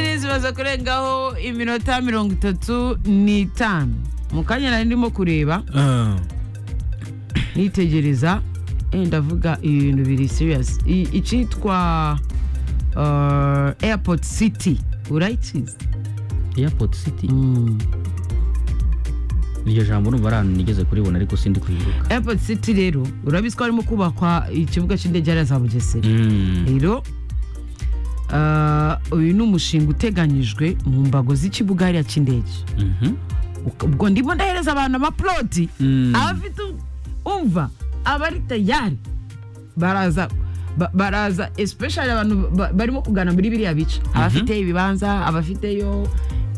imaze kurengaho iminota mirongo itatu n'itanu mu kanya nari ndimo kureba nitegereza eh, ndavuga ibintu biri serious I- icyitwa uh, airport city urayikizi airport city iryo jambo urumva ari ahantu nigeze kuribona ariko sindi kwibuka airport city rero urabizi ko harimo kubakwa ikibuga cy'indege hariya za bugesera Mm. rero ah, uyu ni umushinga uteganyijwe mu mbago z'ikibuga hariya cy'indege Mhm. Uka- ubwo ndimo ndahereza abantu amaploti Mm. abafite u- umva abari tayari baraza ba- baraza especially abantu ba- barimo kugana muri biriya bice abafite ibibanza abafiteyo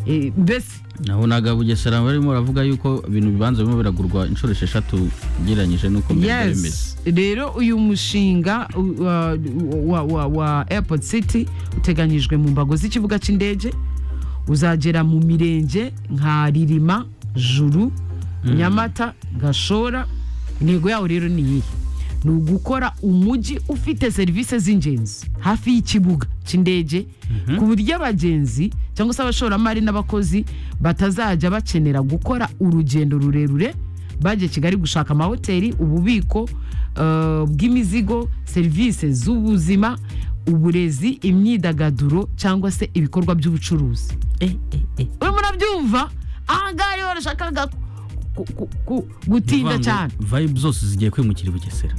eh, mbese naho naga bugesera barimo baravuga yuko ibintu bibanza birimo biragurwa inshuro esheshatu ugereranyije n'uko mbere byari bimeze yes rero uyu mushinga u- wa- wa- wa- wa airport city uteganyijwe mu mbago z'ikibuga cy'indege uzagera mu mirenge nka ririma juru nyamata gashora intego yawo rero ni iyihe ni ugukora umujyi ufite serivisi z'ingenzi hafi y'ikibuga cy'indege ku buryo abagenzi cyangwa se abashoramari n'abakozi batazajya bakenera gukora urugendo rurerure bajya kigali gushaka amahoteli ububiko eh, bw'imizigo serivisi z'ubuzima uburezi imyidagaduro cyangwa se ibikorwa by'ubucuruzi urimo urabyumva aha ngaha rero barashakaga ku- ku- ku- gutinda Ni ukuvuga ngo cyane vibe zose zigiye kwimukira i bugesera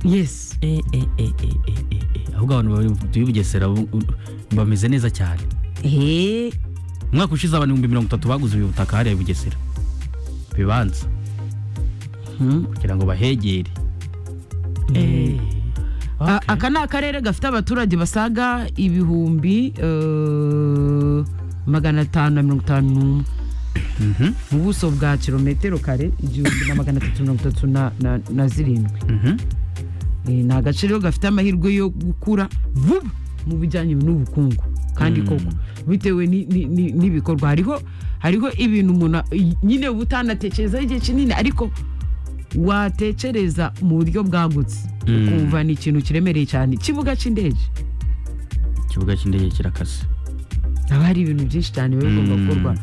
yes Eh, eh, eh, eh, eh, eh, eh. ahubwo abantu bari- b'i bugesera bu- bameze neza cyane Eh, umwaka ushize abantu ibihumbi mirongo itatu baguze ubu butaka hariya i bugesera bibanza hmm. kugira ngo bahegere Eh. A- aka ni akarere gafite abaturage basaga ibihumbi eh, magana atanu na mirongo itanu n'umwe Mhm, mu buso bwa kilometero kare igihumbi na magana atatu mirongo itatu na- na- na zirindwi mhm. Eh, ni agace rero gafite amahirwe yo gukura vuba mu bijyanye n'ubukungu kandi Mm. koko bitewe ni- ni- ni- n'ibikorwa hariho hariho ibintu umuntu i- nyine uba utanatekerezaho igihe kinini ariko watekereza mu buryo bwagutse Mm. ukumva ni ikintu kiremereye cyane ikibuga cy'indege ikibuga cy'indege kirakase haba hari ibintu byinshi cyane biba bigomba Mm. gukorwa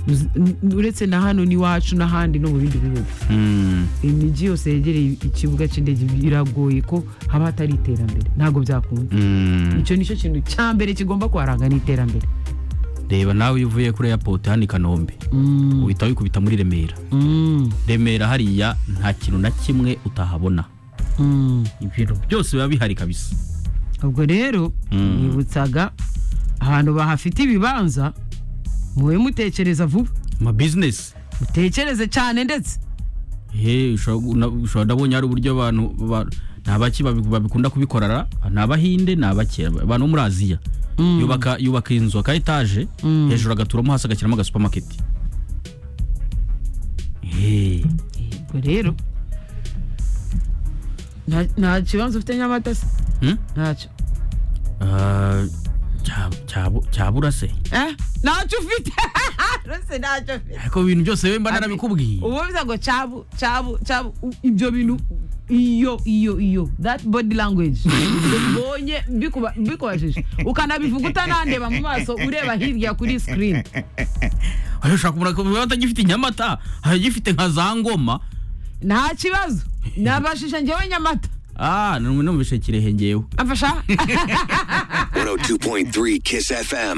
Uzi- n- uretse na hano n'iwacu n'ahandi no mu bindi bihugu Mm. imijyi yose yegereye ikibuga cy'indege biragoye ko haba hatari iterambere ntabwo byakunda Mm. icyo nicyo kintu cya mbere kigomba kuharanga ni iterambere reba nawe iyo uvuye kuri airport hano i kanombe uhita wikubita muri remera remera hariya nta kintu na kimwe utahabona ibintu byose biba bihari kabisa ubwo rero Mm. nibutsaga ahantu bahafite ibibanza mube mutekereza vuba ama business mutekereze cyane ndetse Hey, ushobora na- ushobora- ndabonye hari uburyo abantu ba- ni abaki babi- babikunda kubikorara ni abahinde ni abake abantu bo muri aziya Mm. yubaka yubaka inzu aka etaje Mm. hejuru agaturamo hasi agashyiramo aga supermarket Hey. ubwo rero nta- nta kibanza ufite nyamata se Hmm? ntacyo Ah, cya- cya- cyabura se Eh? ntacyo ufite rwose ntacyo ufite ariko ibintu byose we mba narabikubwiye ubu bivuze ngo cyabu cyabu cyabu u- ibyo bintu iyo iyo iyo that body language ubonye mbikuba- mbikubajije ukanabivuga utanandeba mu maso ureba hirya kuri screen Ayo, ushobora kumubona ko biba batagifite inyamata agifite nka za ngoma nta kibazo nabashije njyewe nyamata ah numvise kirehe ngewe amfasha 102.3 Kiss FM.